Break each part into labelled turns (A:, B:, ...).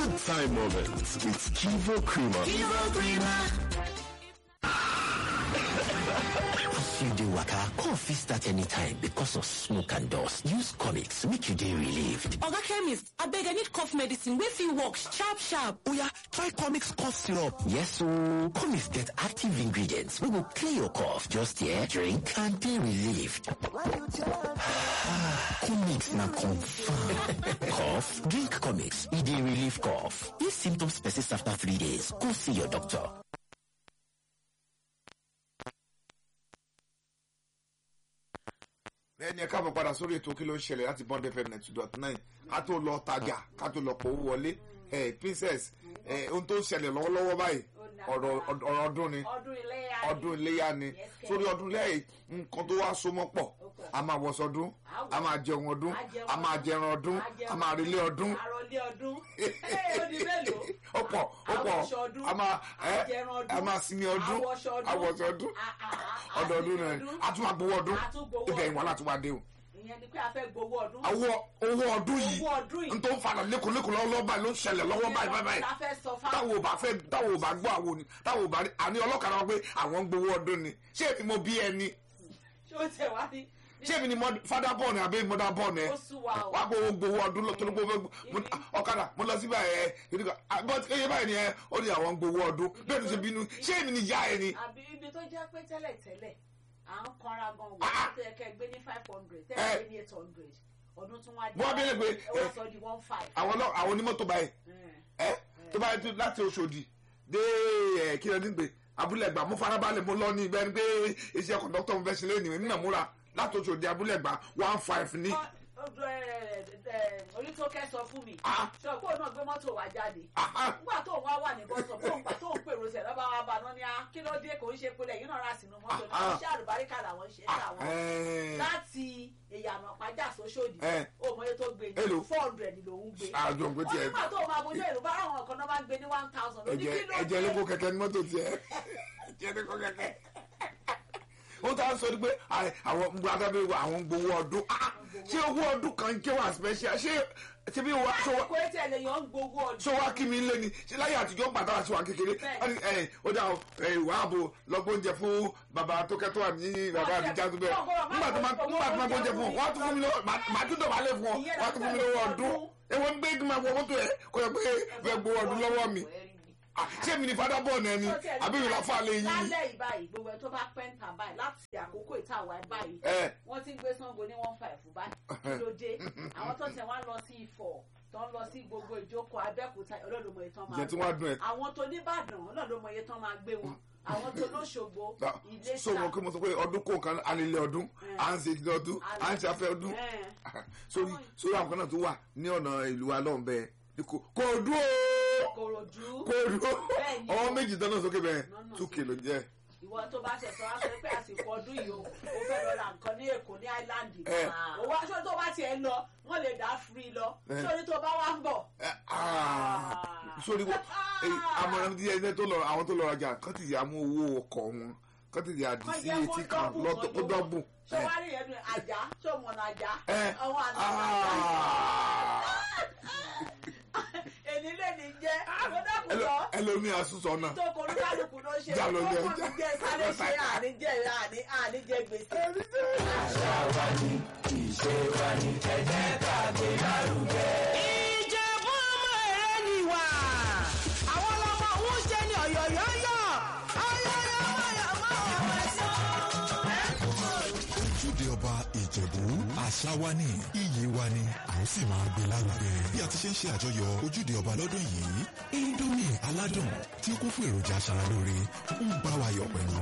A: Good time moments with Kivo Creamer.
B: Kivo Creamer.
C: As you dey waka, cough fit start anytime because of smoke and dust. Use comics make you dey relieved.
B: Oga chemist, abeg I need cough medicine wey fit work sharp sharp.
C: Oya, try comics cough syrup. Yes ooo, comics get active ingredients wey go clear your cough. Just here, drink and dey relieved. comics na confirm. cough? Drink comics, e dey relieve cough. If symptoms persist after three days, go see your doctor.
D: ẹni ẹ káàbọ̀ padà sórí ètò kí ló ń ṣẹlẹ̀ láti bond fm ninety dot nine ká tó lọ tajà ká tó lọ pòwó wọlé ẹ princess ẹ ohun tó ń ṣẹlẹ̀ lọ́wọ́lọ́wọ́ báyìí ọ̀rọ̀ ọ̀rọ̀ ọdún ni ọdún iléyà ni sórí ọdún iléyà yìí nǹkan tó wá so mọ́ pọ̀ a máa wọṣọ ọdún a máa jẹun ọdún a máa jẹran ọdún a máa relé ọdún ọ̀pọ̀ ọ̀pọ̀ a máa ẹ a máa sinmi ọdún awọṣọ ọdún ọdọọdún náà a tún máa gbowó ọdún ibẹ̀ ìwọ̀n láti wá dé o
E: ìyẹn ni pé a fẹ́ gbowó ọdún.
D: owó owó ọdún yìí n tó ń falà lẹ́kọ̀ọ́ lẹ́kọ̀ọ́ lọ́wọ́ báyìí ló ń ṣẹlẹ̀ lọ́wọ́ báyìí báyìí táwọn ò bá fẹ́ táwọn ò bá gbọ́ àwọn ni táwọn ò bá àní ọlọ́kadà wọn pé àwọn ń gbowó ọdún ni ṣé èmi mo bí ẹni.
E: ṣé o tẹ wá ní.
D: ṣé èmi ni fada bọ́ọ̀nù àbí mọ́dà bọ́ọ̀nù ẹ wá pé owó gbowó ọdún tó ní gbowó ọ̀kadà mo lọ síbẹ̀ ẹ but eye báyìí ni ẹ ó ní àwọn ń gbowó ọdún bẹ́ẹ̀ ni ṣe bínú ṣé èmi ni ìyá ẹ ni.
E: àbí ibi tó jẹ́ pé tẹ́lẹ̀ tẹ́lẹ̀ à ń kanra gan wọ́n tó yẹ kẹ́ gbé ní five hundred tẹ́lẹ̀ gbé ní eight hundred ọdún tún wá
D: wọ́n bí lè gbé
E: wọ́n sọ di one five.
D: àwọn náà àwọn onímọ̀tò báyìí ẹ tó báyìí tó láti Òṣòdì dé ẹ kí ló ní gbé abúlé ẹgbà mo farabalẹ̀ mo lọ ní ibẹ̀ ni pé iṣẹ́ kọ̀dọ́tọ̀ mo fẹ́ ṣe lẹ́nu nínú múra láti Òṣòdì abúlé ẹgbà one five ní.
E: onítọ́kẹ́ sọ fún mi sọ pé òun náà gbé mọ́tò wá jáde nígbà tó wá wà ní bọ́sọ̀ tó ń gbà tó ń pèrò sẹ̀ lọ́ba wa bá náà ní a kí ló dé kò ń ṣe pé lẹ́yìn náà rà sínú mọ́tò náà iṣẹ́ àlùbáríkà làwọn ṣe é káwọn láti ìyànà pàjá sóṣòdì òmòye tó gbé ní four hundred lòún gbé
D: àjọ pé tiẹ̀
E: onígbà tó máa bójú èrò bá àwọn kan náà máa ń gbé ní one thousand lóní kí ló dé
D: ẹ̀jẹ̀ lóko kẹ̀kẹ́ ní mọ́tò tiẹ̀ ẹ̀jẹ̀ lóko kẹ̀kẹ́ wọ́n tá a sọ pé àwọn adábẹ́ wa àwọn gbowó ọdún ṣé owó ọdún kan jẹ́ wà special ṣé ṣé bí wàá ṣọ wá
E: kò tí ẹ lè yàn ń gbowó ọdún.
D: ṣọ wá kí mi lé ni ṣé láyé àtijọ́ gbàdá àti wà kékeré ó dà ìwà ààbò lọ́gbọ́n oúnjẹ fún bàbá tó kẹ́tọ́ wà ní bàbá àdìjá tó bẹ́ẹ̀ nígbà tó máa gbọ́ oúnjẹ fún ọ wọ́n á tún fún mi lọ́wọ́ màá tún dọ̀bálẹ̀ fún ọ wọ́n á tún fún mi lọ́wọ́ ọdún èwo ń gbé kí n máa wọ mọ́tò ẹ̀ kó yẹ pé fẹ́ gbowó ọdún lọ́wọ́ mi ṣé mi ni fada bọ̀ náà ni àbí mi la fa lè yín.
E: lálẹ́ ìbáyìí gbogbo ẹ̀ tó bá pẹ́ǹtà báyìí láti àkókò ìtawà báyìí wọ́n ti ń gbé Ṣàngó ní one five báyìí kí ló dé àwọn tó tẹ̀ wá lọ sí Ifọ̀ tó ń lọ sí gbogbo ìjókòó Abẹ́òkúta ọlọ́dúnmọ̀ yìí tán máa
D: gbé
E: àwọn tó nìbàdàn ọlọ́dúnmọ̀ yìí tán máa gbé wọn àwọn tó lóṣogbo Iléṣà.
D: sọ̀rọ̀ kí mo sọ pé ọdún kò kan alẹ́lẹ́ ọdún à ń ṣe ìdílé ọdún à ń ṣe afẹ́ ọdún sórí sórí àwọn kan náà tó wà ní ọ̀nà ìlú wa lọ́hùn bẹ́ẹ̀ kò dúró
E: kòròdú
D: kòròdú ọwọ́ méjì dáná sókè bẹ́ẹ̀ two kilo jẹ́.
E: ìwọ tó bá ṣẹ̀ṣọ́ wá sọ pé àsìkò ọdún yìí o ó fẹ́ lọ ra nǹkan ní Èkó ní áìláńdì òwò aṣọ tó bá tiẹ̀ lọ wọ́n lè dá free lọ sórí tó bá wá ń bọ̀.
D: sórí wo àmọ̀ràn tí ẹni tó lọ àwọn tó lọ rajà kán ti yà mú owó ọkọ̀ wọn kán ti yà dì sí etí kan lọ́tọ̀ kó dọ́bù.
E: ṣé wàá rí ẹnu àjà ṣé o mọ̀nà àjà ọwọ́ àná àjà èmi lè ní jẹ́ àgbẹ̀dàkùn lọ.
D: ẹlòmí àsùsọ náà.
E: ìtòkò olúkálùkù ló ṣe
D: jà ló ní
E: ọkọ
D: ẹja.
E: mi jẹ sáré ṣe àníjẹ àníjẹ gbèsè.
B: àṣà wa ni ìṣe wa ni ẹ jẹ́ ká gbé lárugẹ.
F: ìjẹ̀bú ọmọ èrè ni wà àwọn ọlọ́mọ òun ṣe ni ọ̀yọ̀yọ̀yọ̀
G: ojúde ọba ìjẹ̀bú àṣà wa ni iyì wa ni à ń sì máa gbé lárugẹ. bí a ti ṣe ń ṣe àjọyọ̀ ojúde ọba lọ́dún yìí indomie aládùn tí ó kún fún èròjà aṣaralóore ń bá wa yọ̀ pẹ̀lú.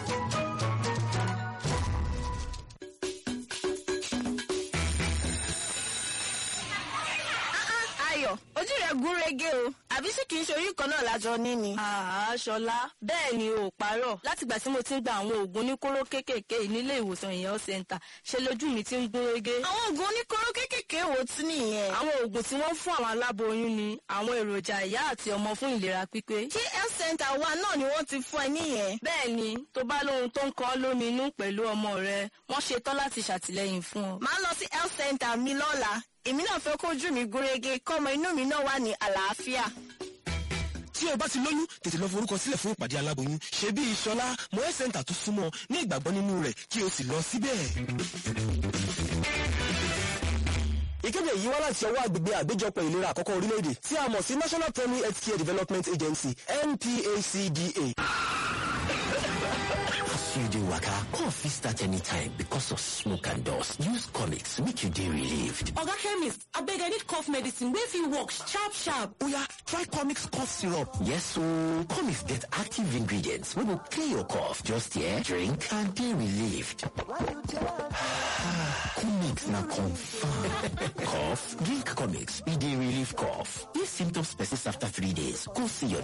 H: ayọ̀ ojú rẹ̀ gún régé o àbí sì kìí ṣe orí kan náà lájọ ní ni.
I: àṣọlá bẹ́ẹ̀ ni o ò parọ́ látìgbà tí mo ti ń gba àwọn oògùn oníkóró kéékèèké yìí nílé ìwòsàn ìyẹn center ṣe lójú mi ti ń gún régé.
H: àwọn oògùn oníkóró kéékèèké wo tún nìyẹn.
I: àwọn oògùn tí wọ́n fún àwọn aláboyún ni àwọn èròjà ìyá àti ọmọ fún ìlera pípé.
H: ṣé health center wa náà ni wọ́n ti fún ẹ níyẹn.
I: bẹ́ẹ̀ ni tó bá lóhun tó ń kọ́ lómi inú pẹ̀lú ọmọ rẹ wọ́n ṣetán láti ṣàtìlẹ́yìn fún ọ.
H: màá lọ sí health center mi lọ́la èmi náà fẹ́ kójú mi gúnrégé kọ́mọ inú mi náà wà ní àlàáfíà.
C: tí o bá ti lóyún tètè lọ forúkọ sílẹ̀ fún ìpàdé aláboyún ṣe bí ìṣọlá moe center tó súnmọ́ ní ìgbàgbọ́ nínú rẹ̀ kí o sì lọ síbẹ̀.
J: ìkéde yìí wá láti ọwọ́ àgbègbè àgbéjọpọ̀ ìlera àkọ́kọ́ orílẹ̀-èdè tí a mọ̀ sí national primary health care development agency nphcda.
C: As you dey waka, cough fit start anytime because of smoke and dust. Use comics make you dey relieved.
F: Oga chemist, abeg I need cough medicine wey fit work sharp sharp.
C: Oya, try comics cough syrup. Yes ooo, comics get active ingredients wey go clear your cough. Just here, drink and dey relieved. comics na confirm. cough? Drink comics, e dey relieve cough. If symptoms persist after three days, go see your